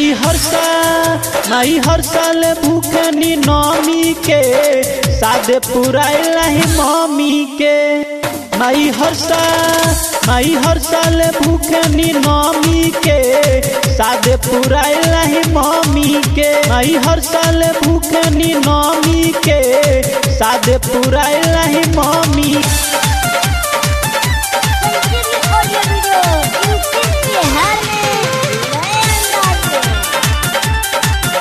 माई हर साल माई हर साल भूखनी नौमी के सादे पुराइला ही मम्मी के माई हर साल माई हर साल भूखनी नौमी के सादे पुराइला ही मम्मी के माई हर साल भूखनी नौमी के सादे पुराइला ही mummy Sanjeevani audio video UP Bihar में नए अंदाज में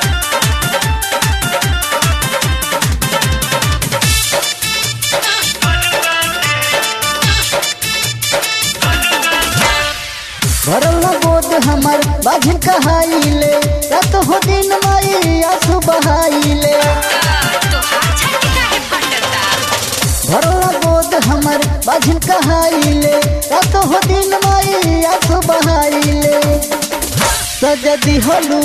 भरल बोध हमर बाझन कहाइले रात हो दिन माई आंसू बहाइले भरल बोध हमर बाझन कहाइले रात हो दिन माई आंसू बहाइले सज दिहलू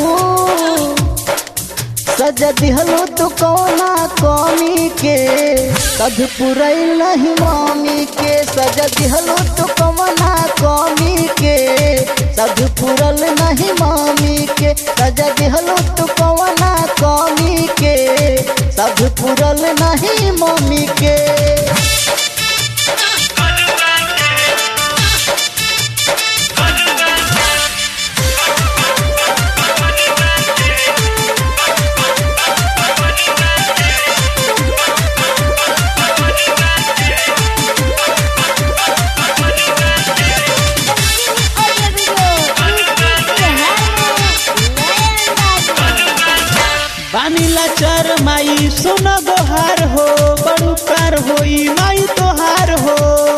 सज दिहलू तू कौना कमी के कद पुरैल नहीं मम्मी के सज दिहलू तू कौना कमी के सद पुरल नहीं मम्मी के सज दिहलू तू कौना कमी के सद पुरल नहीं मम्मी के संजीवनी ऑडियो वीडियो यूपी बिहार में नए अंदाज में बानीला चर माई सुन गोहार हो बड़ू कार होई माई तोहार हो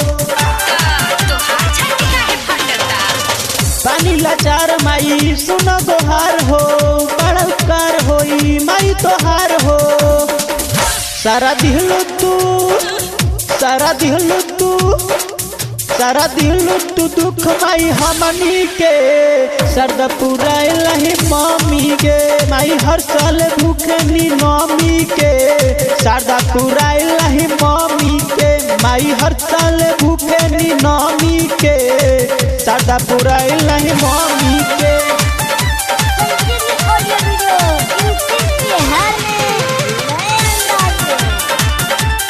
बानीला चार माई सुन गोहार हो बड़ू कार होई माई तोहार हो सारा दिहलो तू सारा दिहलो तू सारा दिहलो तू दुख माई हमनी के सरद पुराइल ही मम्मी के माई हर साल भूखनी नौमी के सरदा पुराइल ही मम्मी के माई हर साल भूखनी नौमी के सरदा पुराइल ही मम्मी के संजीवनी ऑडियो वीडियो यूपी बिहार में नए अंदाज में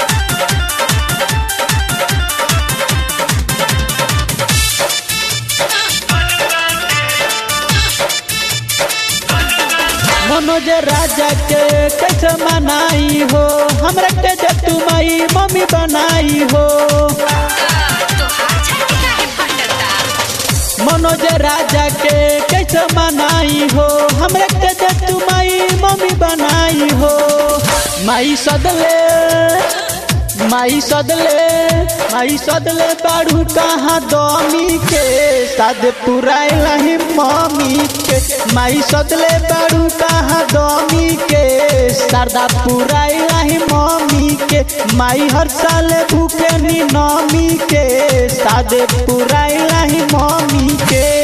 मनोज राजा के कैसे मनाई हो हमरा के जे तू माई मम्मी बनाई हो मनोज राजा के कैसे मनाई हो हमरा के जे तू माई मम्मी बनाई हो माई सदले माई सदले माई सदले बाड़ू कहाँ दमी के साद पुराइल ही मम्मी के माई सदले बाड़ू कहाँ दमी के शारदा पुराइल ही मम्मी के माई हर साल भूखे नी नमी के सादे पुराइल ही मम्मी के